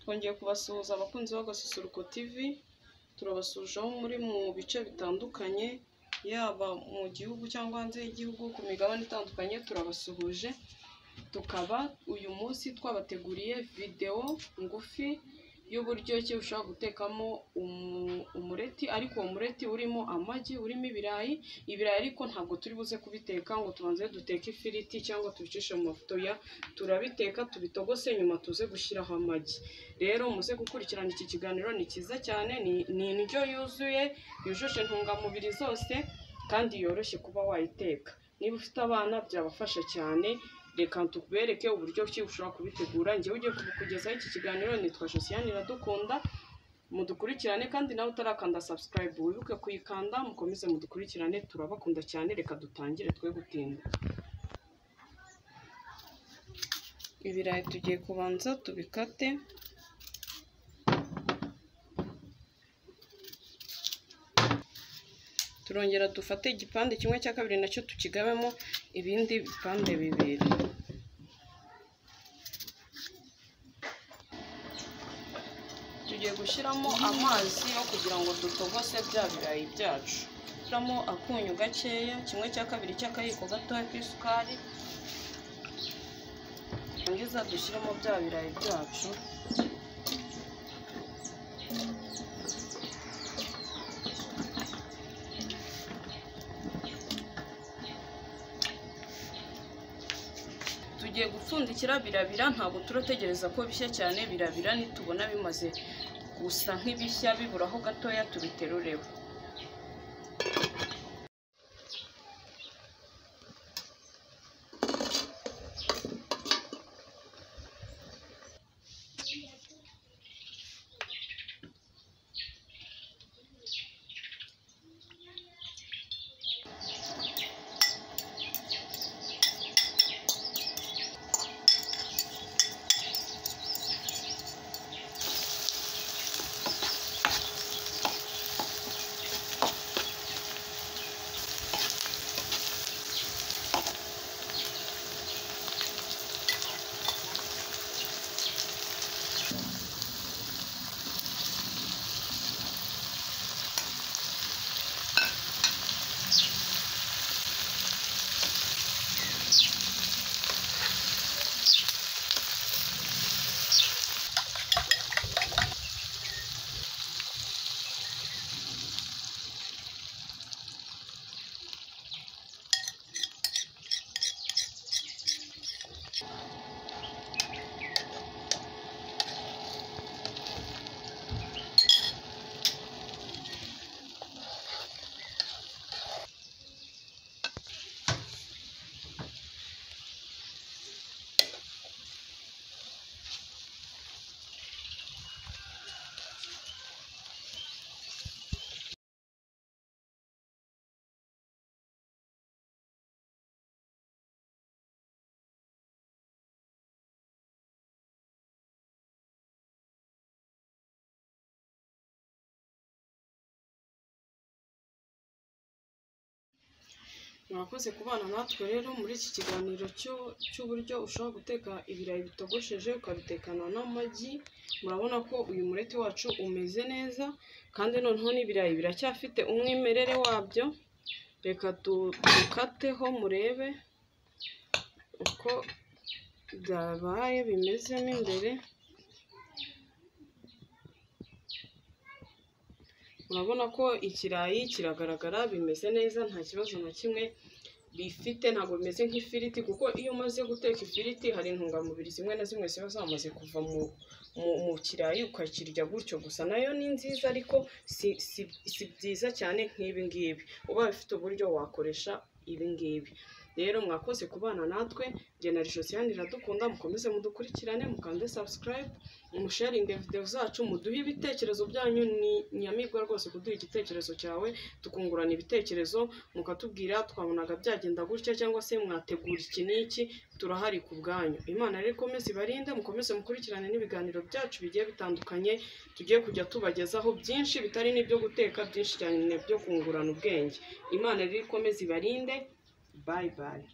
twongeye kubasuhuza abakunzi b'agasusuruko TV turabasuje aho muri mu bice bitandukanye yaba mu gihugu cyangwa hanze y'igihugu ku migabane itandukanye turabasuhuje tukaba uyu munsi twabateguriye videwo ngufi y'uburyo ki ushobora gutekamo umu- umureti ariko uwo mureti urimo amagi urimo ibirayi ibirayi ariko ntabwo turi buze kubiteka ngo tubanze duteke ifiriti cyangwa tubicishe mu mavuta ya turabiteka tubitogose nyuma tuze gushyiraho amagi rero muze gukurikirana iki kiganiro ni cyiza cyane ni- ni indyo yuzuye yujuje intungamubiri zose kandi yoroshye kuba wayiteka niba ufite abana byabafasha cyane reka tubereke uburyo ki ushobora kubitegura njyewe ugiye kukugezaho iki kiganiro nitwa josiane iradukunda mudukurikirane kandi nawe utarakanda subscribe wibuke kuyikanda mukomeze mudukurikirane turabakunda cyane reka dutangire twe gutinda ibirayi tugiye kubanza tubikate turongera dufate igipande kimwe cya kabiri nacyo tukigabemo ibindi bipande bibiri tugiye gushyiramo amazi yo kugira ngo dutogose bya birayi byacu shyiramo akunyu gakeya kimwe cya kabiri cy'akayiko gatoya k'isukari twangiza dushyiramo bya birayi byacu tugiye gupfundikira birabira ntabwo turategereza ko bishya cyane birabira nitubona bimaze gusa nk'ibishya biburaho gatoya tubiterureho murakoze kubana natwe rero muri iki kiganiro cyo- cy'uburyo ushobora guteka ibirayi bitogosheje ukabitekana n'amagi murabona ko uyu mureti wacu umeze neza kandi noneho n'ibirayi biracyafite umwimerere wabyo reka du- dukateho murebe uko byabaye bimezemo imbere urabona ko ikirayi kiragaragara bimeze neza nta kibazo na kimwe bifite ntabwo bimeze nk'ifiriti kuko iyo umaze guteka ifiriti hari intungamubiri zimwe na zimwe ziba zamaze kuva mu, mu, mu kirayi ukakirya gutyo gusa nayo ni nziza ariko si, si, si byiza cyane nk'ibi ngibi ubaye ufite uburyo wakoresha ibi ngibi rero mwakoze kubana natwe njye na Josiane iradukunda mukomeze mudukurikirane mukande subscribe umusharinge videwo zacu muduhe ibitekerezo byanyu ni nyamibwa rwose kuduha igitekerezo cyawe tukungurana ibitekerezo mukatubwira twabonaga byagenda gutya cyangwa se mwategura iki n'iki turahari ku bwanyu imana rero ikomeze ibarinde mukomeze mukurikirane n'ibiganiro byacu bigiye bitandukanye tugiye kujya tubagezaho byinshi bitari n'ibyo guteka byinshi cyane byo kungurana ubwenge imana rero ikomeze ibarinde bayi bayi